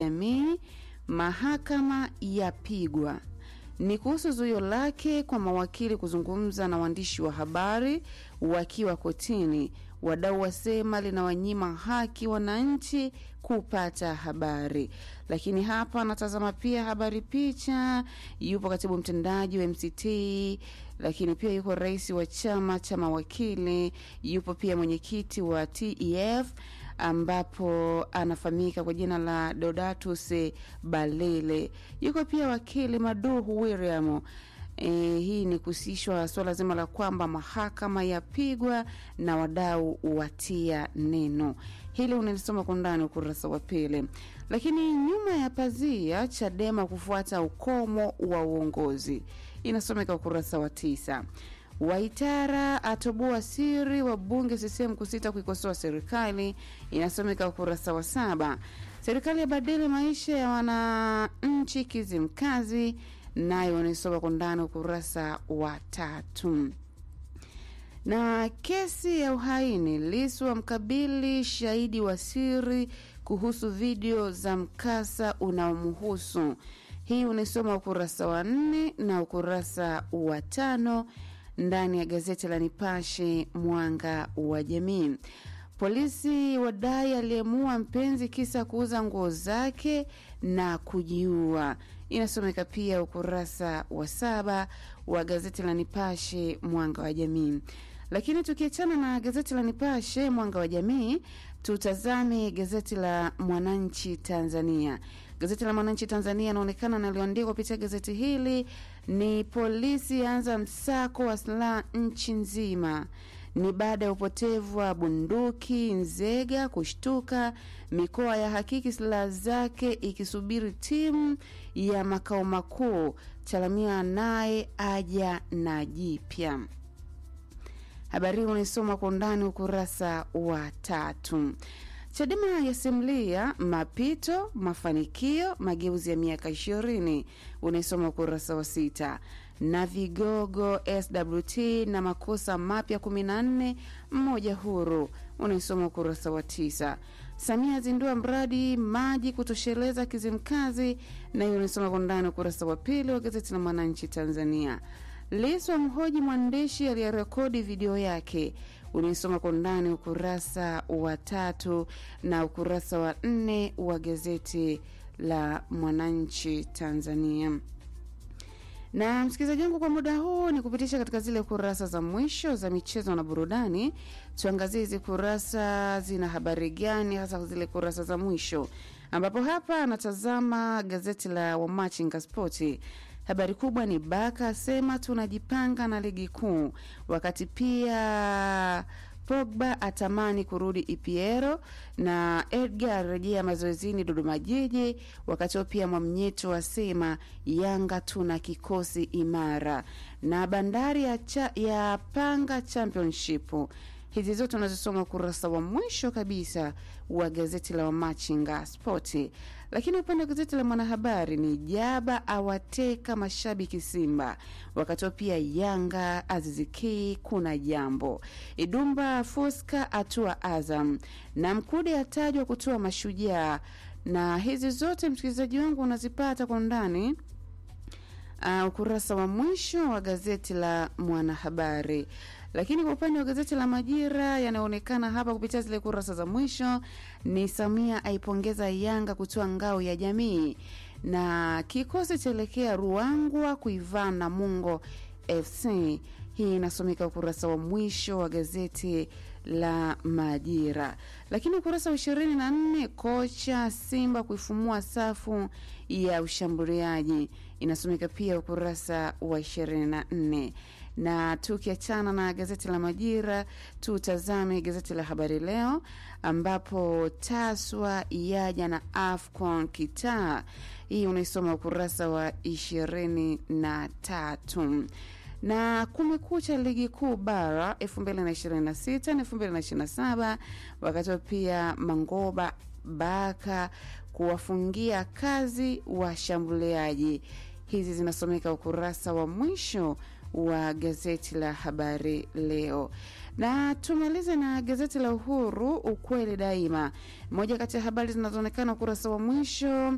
jamii, mahakama yapigwa ni kuhusu zuio lake kwa mawakili kuzungumza na waandishi wa habari wakiwa kotini. Wadau wasema linawanyima haki wananchi kupata habari. Lakini hapa natazama pia habari picha, yupo katibu mtendaji wa MCT, lakini pia yuko rais wa chama cha mawakili, yupo pia mwenyekiti wa TEF ambapo anafahamika kwa jina la Dodatus Balile. Yuko pia wakili Maduhu William. E, hii ni kuhusishwa suala zima la kwamba mahakama yapigwa na wadau watia neno. Hili unalisoma kwa ndani ukurasa wa pili. Lakini nyuma ya pazia, Chadema kufuata ukomo wa uongozi, inasomeka ukurasa wa tisa. Waitara atoboa siri wa bunge CCM kusita kuikosoa serikali, inasomeka ukurasa wa saba. Serikali yabadili maisha ya wananchi Kizimkazi, nayo unaisoma kwa ndani ukurasa wa tatu. Na kesi ya uhaini, Lissu amkabili shahidi wa siri kuhusu video za mkasa unaomhusu. Hii unaisoma ukurasa wa nne na ukurasa wa tano ndani ya gazeti la Nipashe Mwanga wa Jamii. Polisi wadai aliyemua mpenzi kisa kuuza nguo zake na kujiua, inasomeka pia ukurasa wa saba wa gazeti la Nipashe Mwanga wa Jamii. Lakini tukiachana na gazeti la Nipashe Mwanga wa Jamii, tutazame gazeti la Mwananchi Tanzania. Gazeti la Mwananchi Tanzania inaonekana nalioandikwa kupitia gazeti hili ni polisi anza msako wa silaha nchi nzima ni baada ya upotevu wa bunduki Nzega kushtuka, mikoa ya hakiki silaha zake ikisubiri timu ya makao makuu. Chalamia naye aja na jipya. Habari hii unaisoma kwa undani ukurasa wa tatu. Chadema yasimulia mapito, mafanikio, mageuzi ya miaka ishirini, unaisoma ukurasa wa sita na vigogo SWT na makosa mapya 14 mmoja huru, unaisoma ukurasa wa tisa. Samia azindua mradi maji kutosheleza Kizimkazi, na hiyo unaisoma kwa ndani ukurasa wa pili wa gazeti la Mwananchi Tanzania. Lissu amhoji mwandishi aliyerekodi video yake, unaisoma kwa ndani ukurasa wa tatu na ukurasa wa nne wa gazeti la Mwananchi Tanzania na msikilizaji wangu, kwa muda huu ni kupitisha katika zile kurasa za mwisho za michezo na burudani. Tuangazie hizi kurasa zina habari gani, hasa zile kurasa za mwisho, ambapo hapa anatazama gazeti la Wamachinga Spoti. Habari kubwa ni Baka asema tunajipanga na ligi kuu, wakati pia Pogba atamani kurudi EPL na Edgar arejea mazoezini Dodoma Jiji. Wakati huo pia Mwamnyeto asema Yanga tuna kikosi imara, na Bandari ya, cha, ya panga championship. Hizi zote unazosoma ukurasa wa mwisho kabisa wa gazeti la Wamachinga Spoti. Lakini upande wa gazeti la Mwanahabari ni Jaba awateka mashabiki Simba, wakati huo pia Yanga Aziziki kuna jambo Idumba Fuska atua Azam na Mkude atajwa kutoa Mashujaa, na hizi zote msikilizaji wangu unazipata kwa undani uh, ukurasa wa mwisho wa gazeti la Mwanahabari. Lakini kwa upande wa gazeti la Majira yanaonekana hapa kupitia zile kurasa za mwisho ni Samia aipongeza Yanga kutoa ngao ya jamii, na kikosi chaelekea Ruangwa kuivaa Namungo FC. Hii inasomeka ukurasa wa mwisho wa gazeti la Majira. Lakini ukurasa wa ishirini na nne kocha Simba kuifumua safu ya ushambuliaji inasomeka pia ukurasa wa ishirini na nne na tukiachana na gazeti la Majira tutazame gazeti la Habari Leo ambapo Taswa yaja na AFCON kitaa. Hii unaisoma ukurasa wa ishirini na tatu na kumekucha ligi kuu bara 2026 na 2027, wakati pia Mangoba Baka kuwafungia kazi washambuliaji. Hizi zinasomeka ukurasa wa mwisho wa gazeti la Habari Leo. Na tumalize na gazeti la Uhuru, ukweli daima. Moja kati ya habari zinazoonekana ukurasa wa mwisho